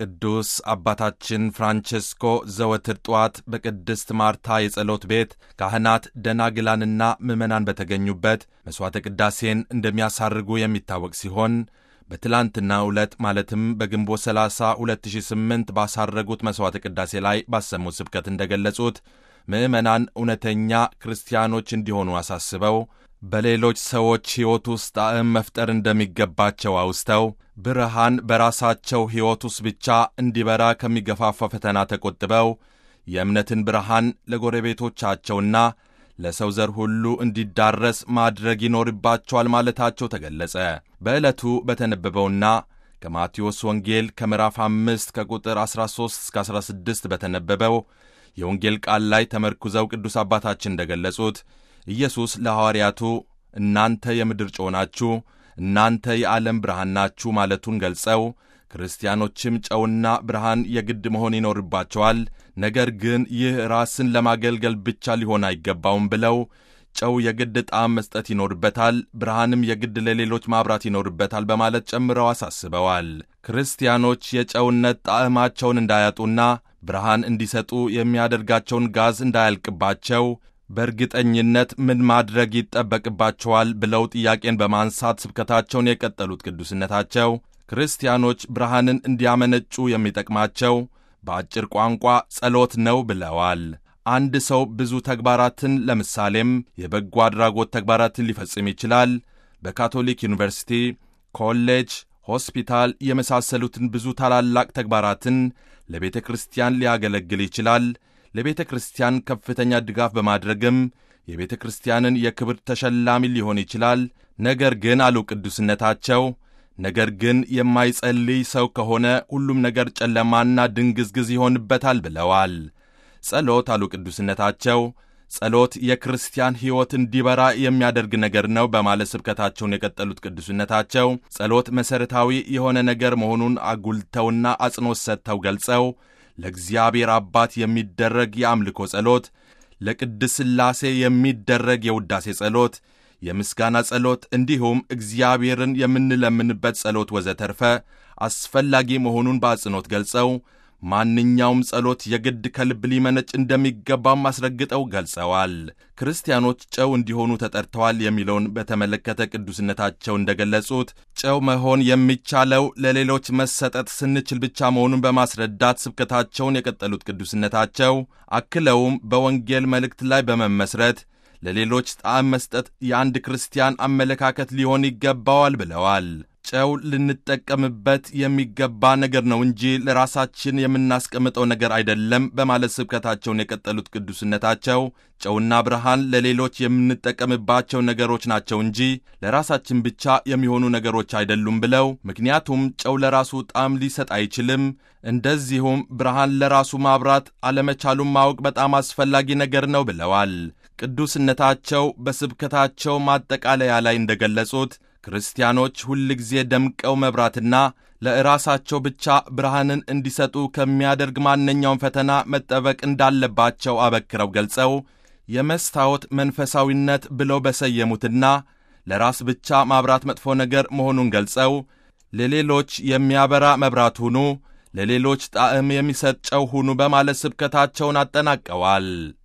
ቅዱስ አባታችን ፍራንቼስኮ ዘወትር ጠዋት በቅድስት ማርታ የጸሎት ቤት ካህናት፣ ደናግላንና ምዕመናን በተገኙበት መሥዋዕተ ቅዳሴን እንደሚያሳርጉ የሚታወቅ ሲሆን በትላንትናው ዕለት ማለትም በግንቦት 30 2008 ባሳረጉት መሥዋዕተ ቅዳሴ ላይ ባሰሙት ስብከት እንደገለጹት ምዕመናን እውነተኛ ክርስቲያኖች እንዲሆኑ አሳስበው በሌሎች ሰዎች ሕይወት ውስጥ ጣዕም መፍጠር እንደሚገባቸው አውስተው ብርሃን በራሳቸው ሕይወት ውስጥ ብቻ እንዲበራ ከሚገፋፋ ፈተና ተቆጥበው የእምነትን ብርሃን ለጎረቤቶቻቸውና ለሰው ዘር ሁሉ እንዲዳረስ ማድረግ ይኖርባቸዋል ማለታቸው ተገለጸ። በዕለቱ በተነበበውና ከማቴዎስ ወንጌል ከምዕራፍ 5 ከቁጥር 13 እስከ 16 በተነበበው የወንጌል ቃል ላይ ተመርኩዘው ቅዱስ አባታችን እንደገለጹት ኢየሱስ ለሐዋርያቱ እናንተ የምድር ጨው ናችሁ፣ እናንተ የዓለም ብርሃን ናችሁ ማለቱን ገልጸው ክርስቲያኖችም ጨውና ብርሃን የግድ መሆን ይኖርባቸዋል፣ ነገር ግን ይህ ራስን ለማገልገል ብቻ ሊሆን አይገባውም ብለው ጨው የግድ ጣዕም መስጠት ይኖርበታል፣ ብርሃንም የግድ ለሌሎች ማብራት ይኖርበታል በማለት ጨምረው አሳስበዋል። ክርስቲያኖች የጨውነት ጣዕማቸውን እንዳያጡና ብርሃን እንዲሰጡ የሚያደርጋቸውን ጋዝ እንዳያልቅባቸው በእርግጠኝነት ምን ማድረግ ይጠበቅባቸዋል ብለው ጥያቄን በማንሳት ስብከታቸውን የቀጠሉት ቅዱስነታቸው ክርስቲያኖች ብርሃንን እንዲያመነጩ የሚጠቅማቸው በአጭር ቋንቋ ጸሎት ነው ብለዋል። አንድ ሰው ብዙ ተግባራትን ለምሳሌም የበጎ አድራጎት ተግባራትን ሊፈጽም ይችላል። በካቶሊክ ዩኒቨርሲቲ፣ ኮሌጅ፣ ሆስፒታል የመሳሰሉትን ብዙ ታላላቅ ተግባራትን ለቤተ ክርስቲያን ሊያገለግል ይችላል። ለቤተ ክርስቲያን ከፍተኛ ድጋፍ በማድረግም የቤተ ክርስቲያንን የክብር ተሸላሚ ሊሆን ይችላል። ነገር ግን አሉ ቅዱስነታቸው፣ ነገር ግን የማይጸልይ ሰው ከሆነ ሁሉም ነገር ጨለማና ድንግዝግዝ ይሆንበታል ብለዋል። ጸሎት አሉ ቅዱስነታቸው፣ ጸሎት የክርስቲያን ሕይወት እንዲበራ የሚያደርግ ነገር ነው በማለት ስብከታቸውን የቀጠሉት ቅዱስነታቸው ጸሎት መሠረታዊ የሆነ ነገር መሆኑን አጉልተውና አጽንዖት ሰጥተው ገልጸው ለእግዚአብሔር አባት የሚደረግ የአምልኮ ጸሎት፣ ለቅድስ ሥላሴ የሚደረግ የውዳሴ ጸሎት፣ የምስጋና ጸሎት እንዲሁም እግዚአብሔርን የምንለምንበት ጸሎት ወዘተርፈ አስፈላጊ መሆኑን በአጽንኦት ገልጸው ማንኛውም ጸሎት የግድ ከልብ ሊመነጭ እንደሚገባም አስረግጠው ገልጸዋል። ክርስቲያኖች ጨው እንዲሆኑ ተጠርተዋል የሚለውን በተመለከተ ቅዱስነታቸው እንደገለጹት ጨው መሆን የሚቻለው ለሌሎች መሰጠት ስንችል ብቻ መሆኑን በማስረዳት ስብከታቸውን የቀጠሉት ቅዱስነታቸው አክለውም በወንጌል መልእክት ላይ በመመስረት ለሌሎች ጣዕም መስጠት የአንድ ክርስቲያን አመለካከት ሊሆን ይገባዋል ብለዋል። ጨው ልንጠቀምበት የሚገባ ነገር ነው እንጂ ለራሳችን የምናስቀምጠው ነገር አይደለም በማለት ስብከታቸውን የቀጠሉት ቅዱስነታቸው ጨውና ብርሃን ለሌሎች የምንጠቀምባቸው ነገሮች ናቸው እንጂ ለራሳችን ብቻ የሚሆኑ ነገሮች አይደሉም ብለው ምክንያቱም ጨው ለራሱ ጣዕም ሊሰጥ አይችልም፣ እንደዚሁም ብርሃን ለራሱ ማብራት አለመቻሉን ማወቅ በጣም አስፈላጊ ነገር ነው ብለዋል። ቅዱስነታቸው በስብከታቸው ማጠቃለያ ላይ እንደገለጹት ክርስቲያኖች ሁል ጊዜ ደምቀው መብራትና ለራሳቸው ብቻ ብርሃንን እንዲሰጡ ከሚያደርግ ማንኛውም ፈተና መጠበቅ እንዳለባቸው አበክረው ገልጸው የመስታወት መንፈሳዊነት ብለው በሰየሙትና ለራስ ብቻ ማብራት መጥፎ ነገር መሆኑን ገልጸው ለሌሎች የሚያበራ መብራት ሁኑ፣ ለሌሎች ጣዕም የሚሰጥ ጨው ሁኑ በማለት ስብከታቸውን አጠናቀዋል።